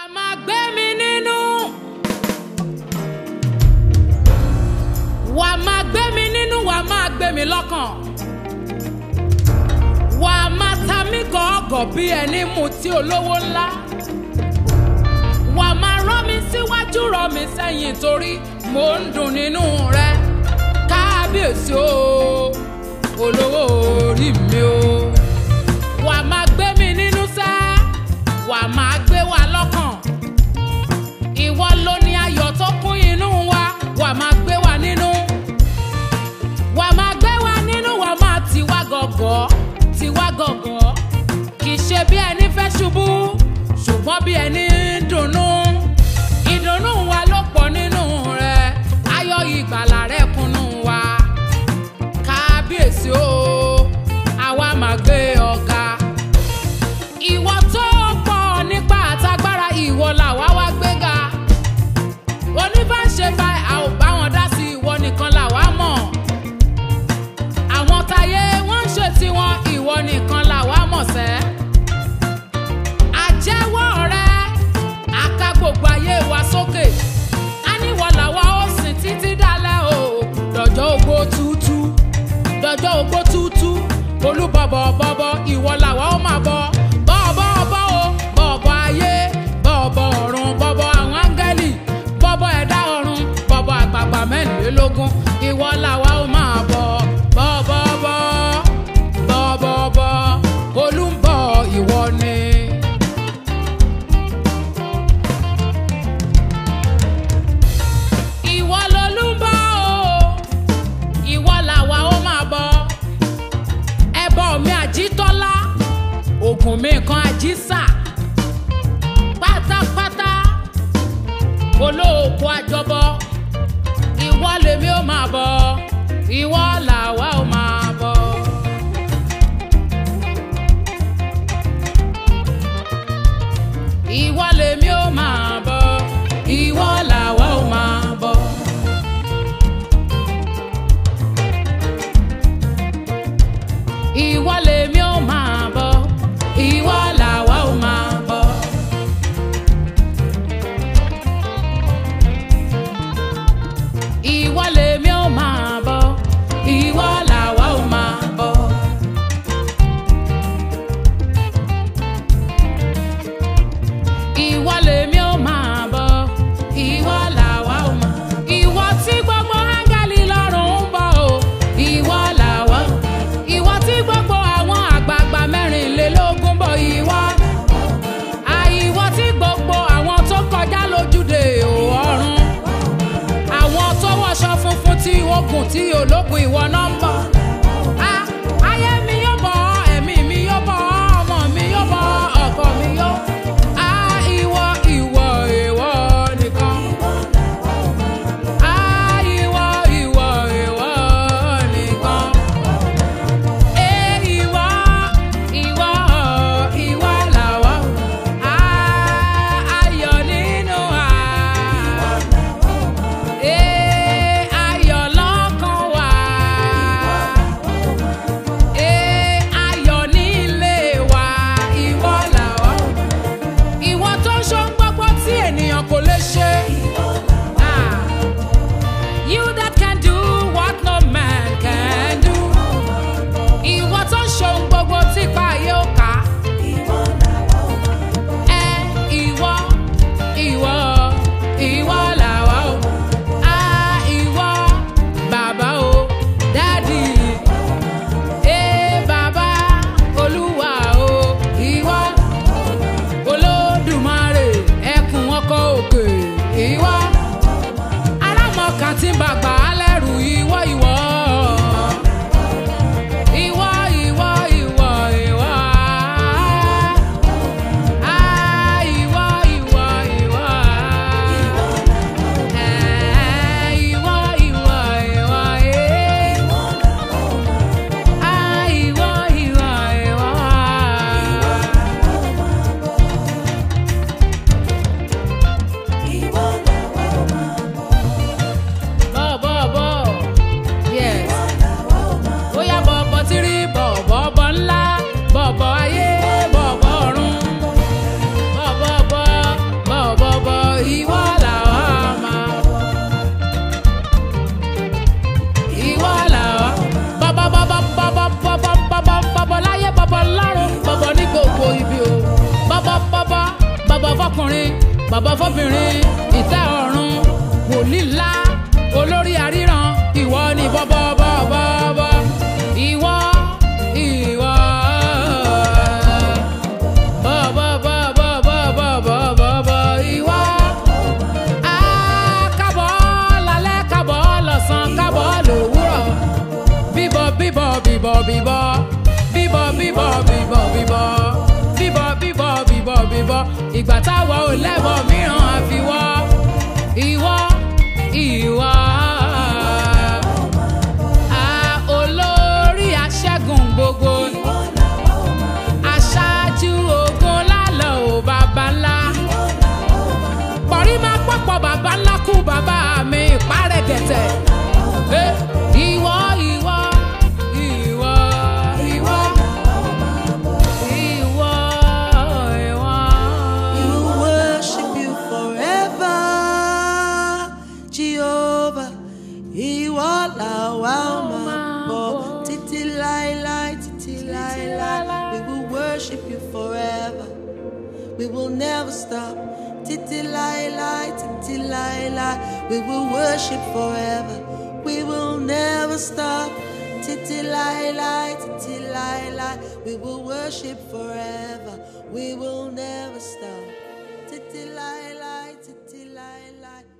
máa gbé mi nínú. wà á máa gbé mi nínú wà á máa gbé mi lọ́kàn. wà á máa ta mí gọ̀ọ́gọ̀ bí ẹni mutí olówó ńlá. wà á máa rọ́ mi síwájú rọ́ mi sẹ́yìn torí mò ń dùn nínú rẹ. kábíyèsí o olówó orí mi o. wà á máa gbé mi nínú sẹ́ wà á máa gbé wa lọ́kàn. ìwọ ló ní ayọ̀ tó kún inú wa wà á máa gbé wa nínú. wà á máa gbé wa nínú wà á máa tì wá gọ̀gọ̀ tì wá gọ̀gọ̀. kì í ṣe bí ẹni fẹ́ ṣubú ṣùgbọ́n bí ẹni ń dunnú. ìdùnnú wa ló pọ̀ nínú rẹ̀ ayọ̀ ìgbàlà rẹ̀ kúnnú wa. kábíyèsí o àwa máa gbé ọ̀gá ìwọ tó pọ̀ nípa àtagbára ìwọ làwa wá gbéga oníbàṣe bá a ò bá wọn dá sí ìwọ nìkan làwa mọ̀ àwọn táyé wọ́n ń ṣe tiwọn ìwọ nìkan làwa mọ̀ sẹ́ àjẹwọ́ rẹ àka gbogbo ayé wa sókè á níwọ̀ làwa ó sìn títí dálẹ́ o dọ̀jọ́ ogbó tútú dọjọ́ ogbó tútú olúbọ̀bọ̀ bọ̀bọ̀ ìwọ làwa ó máa bọ̀ bọ̀bọ̀ bọ̀ o bọ̀bọ̀ ayé bọ̀bọ̀ ọ̀run bọ̀bọ̀ àwọn áńgẹ́lì bọ̀bọ̀ ẹ̀dá ọ̀run bọ̀bọ̀ àgbààgbà mẹ́rìnlélógún ìwọ làwa ó máa bọ̀ bọ̀bọ̀ bọ̀ bọ̀bọ̀ bọ̀ olúbọ̀ ìwọ ni. ìwọ lolúbọ̀ o ìwọ làwa ó máa bọ̀ ẹbọ mi àjítọ́lá ògùn mi kan àjísà pátápátá olóòkú àjọbọ ìwọ lèmi ó máa bọ̀ ìwọ làwa ó máa bọ̀. ìwọ lèmi ó máa bọ̀ ìwọ làwa ó máa bọ̀. ìwọ lèmi ó máa bọ̀ ìwọ làwa ó máa bọ̀. ìwọ lèmi ó máa bọ̀ ìwọ làwa ó máa bọ̀. ìwọ lèmi ó máa bọ̀ ìwọ làwa ó máa. ìwọ tí gbogbo áńgẹ́lì lọ́rùn ń bọ̀ o ìwọ làwa. ìwọ tí gbogbo àwọn àgbààgbà mẹ́rìnlélógún bọ̀ ìwọ. àìwọ tí gbogbo àwọn tó kọjá lójúde ọ̀run. àwọn tó wọṣọ funfun tí ogun tí ológun ìwọ náà ń bọ̀. Ah, ayé mi yóò bọ̀ ẹ̀mí mi yóò bọ̀ ọmọ mi yóò bọ̀ ọkọ mi yóò. Ah, ìwọ ìwọ ìwọ nìkan. Ah, ìwọ ìwọ ìwọ nìkan. Eh, ìwọ ìwọ ìwọ làwa. Ah, ayọ̀ nínú wa. Eh, ayọ̀ lọ́kàn wa. fọkùnrin bàbá fọbìnrin ìtẹ́ ọ̀run wòlíì ńlá olórí àríran ìwọ ni bọ́bọ́bọ́bọ́ ìwọ ìwọ bọ́bọ́bọ́bọ́bọ́bọ́ ìwọ á kábọ̀ lálẹ́ kábọ̀ lọ́sàn kábọ̀ lówùrọ̀ bíbọ̀ bíbọ̀ bíbọ̀ bíbọ̀ bíbọ̀ bíbọ̀ bíbọ̀ bíbọ̀ bíbọ̀ bíbọ̀ bíbọ̀ bíbọ̀ ìgbà táwa ò lẹ́bọ̀ mìíràn àfiwọ́ ìwọ ìwọ. a olórí aṣẹ́gun gbogbo aṣáájú ogun lálọ́ ò bàbá ńlá pọ̀rí máa pọ̀pọ̀ bàbá ńlá kú bàbá mi ìpárẹ̀ gẹ̀tẹ̀. Eh, Ìwọ ìwọ ìwọ ìwọ ìwọ ìwọ. We will worship you forever, Jehovah. Ìwọ làwa ó máa bọ̀ títí láéláé, títí láéláé. We will worship you forever. We will never stop. Títí láéláé, títí láéláé. We will worship forever. We will never stop. Títí láéláé, títí láéláé. We will worship forever. We will never stop. Títí láéláé, títí láéláé.